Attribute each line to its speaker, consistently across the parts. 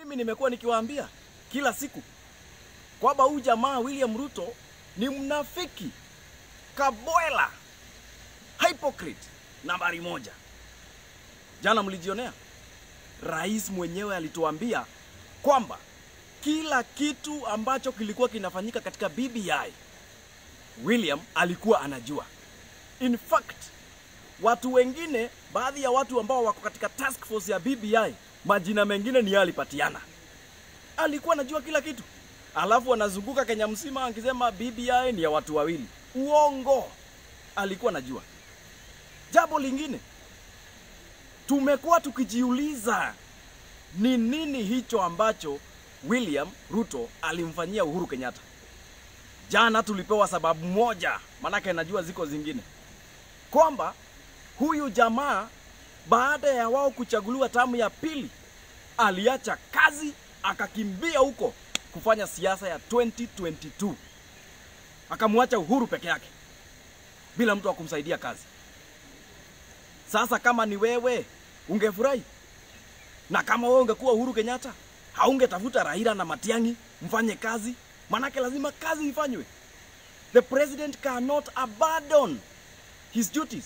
Speaker 1: Mimi nimekuwa nikiwaambia kila siku kwamba huyu jamaa William Ruto ni mnafiki, kabwela, hypocrite nambari moja. Jana mlijionea, rais mwenyewe alituambia kwamba kila kitu ambacho kilikuwa kinafanyika katika BBI William alikuwa anajua. In fact, watu wengine, baadhi ya watu ambao wako katika task force ya BBI, majina mengine ni yeye alipatiana. Alikuwa anajua kila kitu, alafu anazunguka Kenya mzima akisema BBI ni ya watu wawili. Uongo, alikuwa anajua. Jambo lingine, tumekuwa tukijiuliza ni nini hicho ambacho William Ruto alimfanyia Uhuru Kenyatta. Jana tulipewa sababu moja, maanake najua ziko zingine, kwamba huyu jamaa baada ya wao kuchaguliwa tamu ya pili aliacha kazi akakimbia huko kufanya siasa ya 2022 akamwacha Uhuru peke yake bila mtu wa kumsaidia kazi. Sasa kama ni wewe ungefurahi, na kama wewe ungekuwa Uhuru Kenyatta haungetafuta Raila na Matiang'i mfanye kazi, manake lazima kazi ifanywe. The president cannot abandon his duties.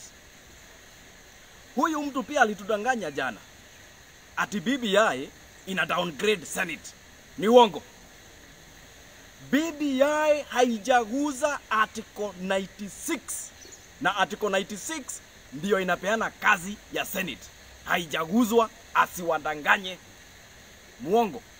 Speaker 1: Huyu mtu pia alitudanganya jana ati BBI ina downgrade Senate. Ni uongo. BBI haijaguza article 96 na article 96 ndiyo inapeana kazi ya Senate. Haijaguzwa, asiwadanganye. Muongo.